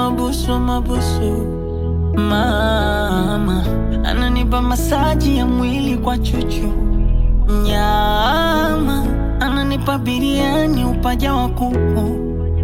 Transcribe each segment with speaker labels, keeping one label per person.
Speaker 1: mabusu mabusu, mama ananipa masaji ya mwili kwa chuchu, nyama ananipa biriani upaja wa kuku,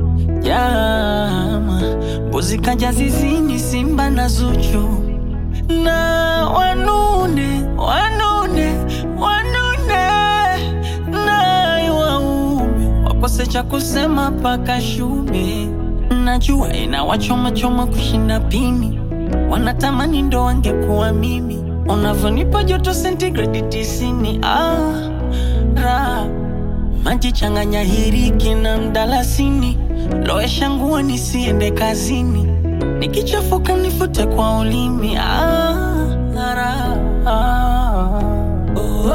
Speaker 1: jama mbuzi kaja zizini, simba na Zuchu na wanune wanune wanune naye waume wakose cha kusema paka shume. Najua inawachoma choma kushinda pini, wanatamani ndo wangekuwa mimi. Unavyonipa joto sentigredi tisini, ah, ra maji changanya hiriki na mdalasini, lowesha nguo nisiende kazini, nikichafuka nifute kwa ulimi. Ah, ra, ah. Oh,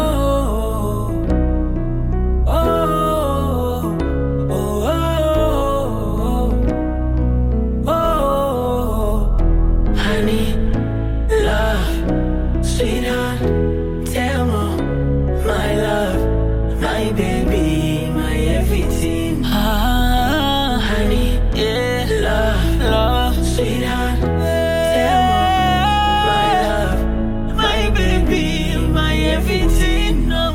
Speaker 1: oh, oh, oh, oh, oh, oh. Honey, love, sweetheart, tell me, my love, my baby, my everything. Ah, honey, yeah, love, love, sweetheart, tell me, my love, my baby, my everything. No.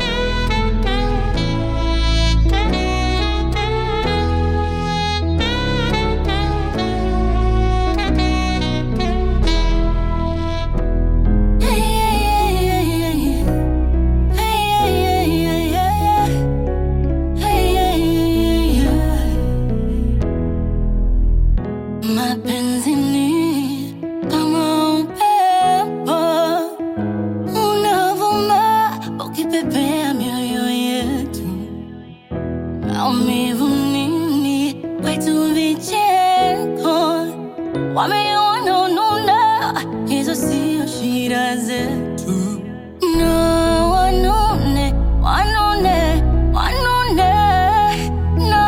Speaker 2: Mapenzi ni kama upepo unavuma ukipepea mioyo yetu, maumivu nini kwetu, vicheko wameona ununa, hizo sio shida zetu. No, wanune wanune wanune no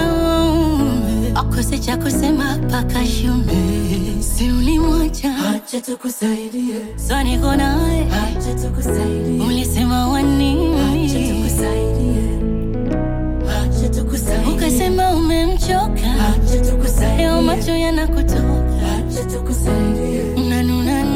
Speaker 2: akose cha kusema paka shume, si ulimwacha
Speaker 3: Acha tukusaidie,
Speaker 2: so niko naye,
Speaker 3: acha tukusaidie,
Speaker 2: ulisema wanini,
Speaker 3: acha tukusaidie, acha tukusaidie,
Speaker 2: ukasema umemchoka,
Speaker 3: acha tukusaidie,
Speaker 2: leo macho yanakutoka,
Speaker 3: acha tukusaidie,
Speaker 2: unanuna